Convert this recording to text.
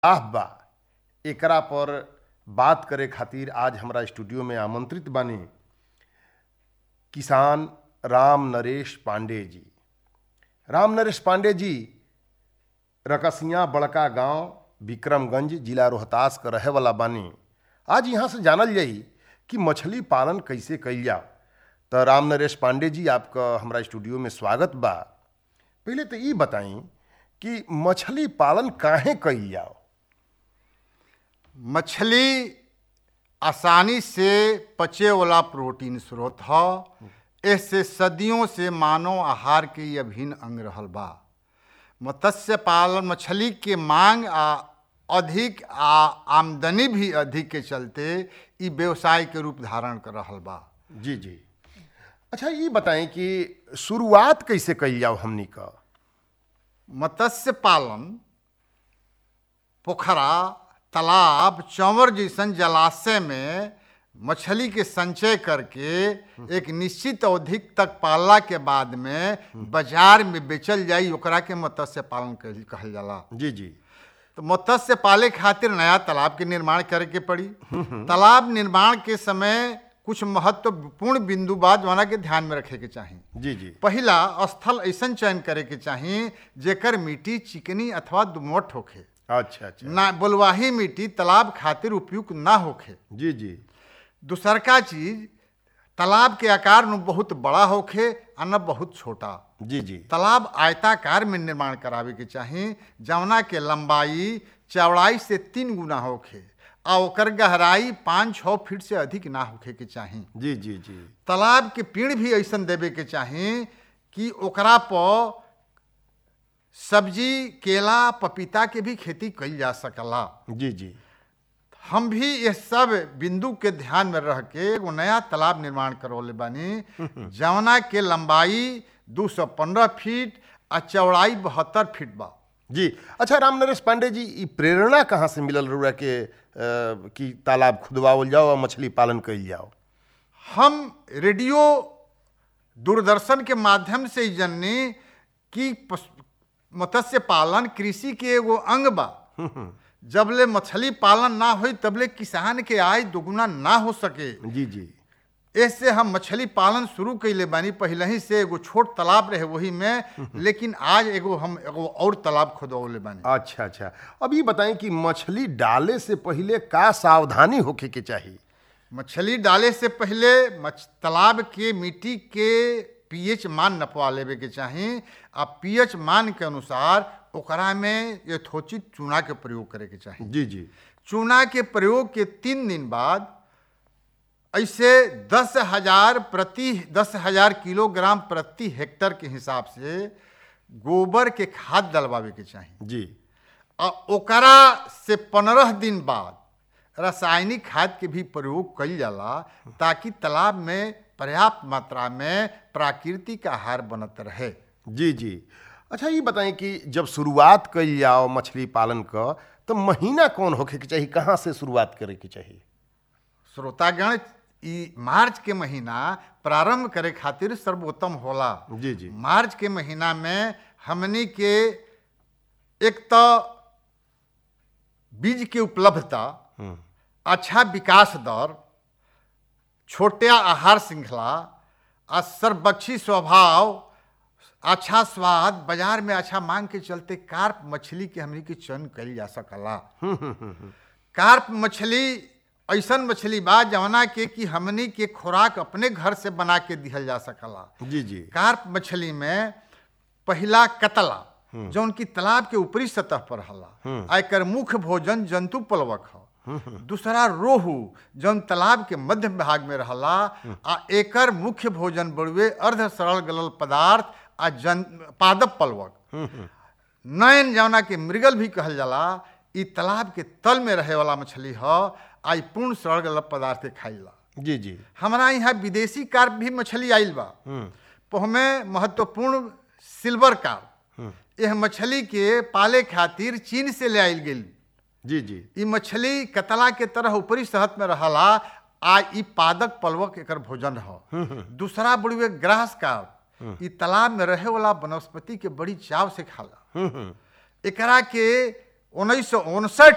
आह बा एकरा पर बात करे खातिर आज हमरा स्टूडियो में आमंत्रित बानी किसान राम नरेश पांडे जी राम नरेश पांडे जी रकसिया बड़का गांव विक्रमगंज जिला रोहतास का रहे वाला बानी आज यहाँ से जानल जाई कि मछली पालन कैसे कइल जाओ तो राम नरेश पांडे जी आपका हमरा स्टूडियो में स्वागत बा पहले तो ये बताई कि मछली पालन काहे कइल जाओ मछली आसानी से पचे वाला प्रोटीन स्रोत ह इससे सदियों से मानव आहार के ये अभिन्न अंग रहल बा मत्स्य पालन मछली के मांग आ अधिक आ आमदनी भी अधिक के चलते ई व्यवसाय के रूप धारण कर रहल बा जी जी अच्छा ये बताएं कि शुरुआत कैसे कइल जाओ हमनी का मत्स्य पालन पोखरा तालाब चंवर जैसन जलाशय में मछली के संचय करके एक निश्चित अवधि तक पालला के बाद में बाजार में बेचल जाई ओकरा के मत्स्य पालन कहल कहल जाला जी जी तो मत्स्य पाले खातिर नया तालाब के निर्माण करे के पड़ी तालाब निर्माण के समय कुछ महत्वपूर्ण बिंदु बा जौना के ध्यान में रखे के चाही जी जी पहिला स्थल ऐसन चयन करे के चाही जेकर मिट्टी चिकनी अथवा दुमोट होखे अच्छा अच्छा ना बलुआही मिट्टी तालाब खातिर उपयुक्त ना होखे जी जी दूसरका चीज तालाब के आकार में बहुत बड़ा होखे आ न बहुत छोटा जी जी तालाब आयताकार में निर्माण करावे के चाही जवना के लंबाई चौड़ाई से तीन गुना होखे आ ओकर गहराई पाँच छः फीट से अधिक ना होखे के चाही जी जी जी तालाब के पेड़ भी ऐसन देवे के चाही कि ओकरा पर सब्जी केला पपीता के भी खेती कइल जा सकला जी जी हम भी ये सब बिंदु के ध्यान में रह के एगो नया तालाब निर्माण करवले बानी जवना के लंबाई 215 फीट आ चौड़ाई बहत्तर फीट बा जी अच्छा राम नरेश पांडे जी ई प्रेरणा कहाँ से मिलल रहुआ के अ, कि तालाब खुदवावल जाओ और मछली पालन कइल जाओ हम रेडियो दूरदर्शन के माध्यम से ही जननी कि पस- मत्स्य पालन कृषि के एगो अंग बा जबले मछली पालन ना होई तबले किसान के आय दोगुना ना हो सके जी जी ऐसे हम मछली पालन शुरू कैले बानी पहले ही से एगो छोट तालाब रहे वही में लेकिन आज एगो हम एगो और तालाब खोदवले बानी अच्छा अच्छा अब ये बताएं कि मछली डाले से पहले का सावधानी होखे के चाहिए मछली डाले से पहले मछ तालाब के मिट्टी के पीएच मान नपवा लेवे के चाही आ पीएच मान के अनुसार ओकरा में यथोचित चूना के प्रयोग करे के चाही जी जी चूना के प्रयोग के तीन दिन बाद ऐसे दस हजार प्रति दस हजार किलोग्राम प्रति हेक्टर के हिसाब से गोबर के खाद डलवावे के चाही जी आ ओकरा से पंद्रह दिन बाद रासायनिक खाद के भी प्रयोग कइल जाला ताकि तालाब में पर्याप्त मात्रा में प्राकृतिक आहार बनत रहे जी जी अच्छा ये बताएं कि जब शुरुआत कइल जाओ मछली पालन का तो महीना कौन होखे के चाहिए कहाँ से शुरुआत करे के चाहिए श्रोतागण ई मार्च के महीना प्रारंभ करे खातिर सर्वोत्तम होला जी जी मार्च के महीना में हमनी के एक तो बीज के उपलब्धता अच्छा विकास दर छोटे आहार श्रृंखला आ सर्वक्षी स्वभाव अच्छा स्वाद बाजार में अच्छा मांग के चलते कार्प मछली के हमनी के चयन कइल जा सकला कार्प मछली ऐसन मछली बा जवना के कि हमनी के खुराक अपने घर से बना के दिहल जा सकला जी जी कार्प मछली में पहिला कतला जौन की तालाब के ऊपरी सतह पर हला आ एकर मुख्य भोजन जंतु पलवक ह दूसरा रोहू जौन तालाब के मध्य भाग में रहला आ एकर मुख्य भोजन बड़ुए अर्ध सरल गलल पदार्थ आ जन पादप पलवक नयन जौना के मृगल भी कहल जाला ई तालाब के तल में रहे वाला मछली ह आ ई पूर्ण सरल गलल पदार्थ के खाइला जी जी हमारा यहाँ विदेशी कार्प भी मछली आइल बा पहमे महत्वपूर्ण सिल्वर कार्प यह मछली के पाले खातिर चीन से ले आइल गेल जी जी ई मछली कतला के तरह ऊपरी सतह में रहला आ ई पादक पलवक एकर भोजन ह दूसरा बड़ुए ग्रास कार्प ई तालाब में रहे वाला वनस्पति के बड़ी चाव से खाला एकरा के उन्नीस सौ उनसठ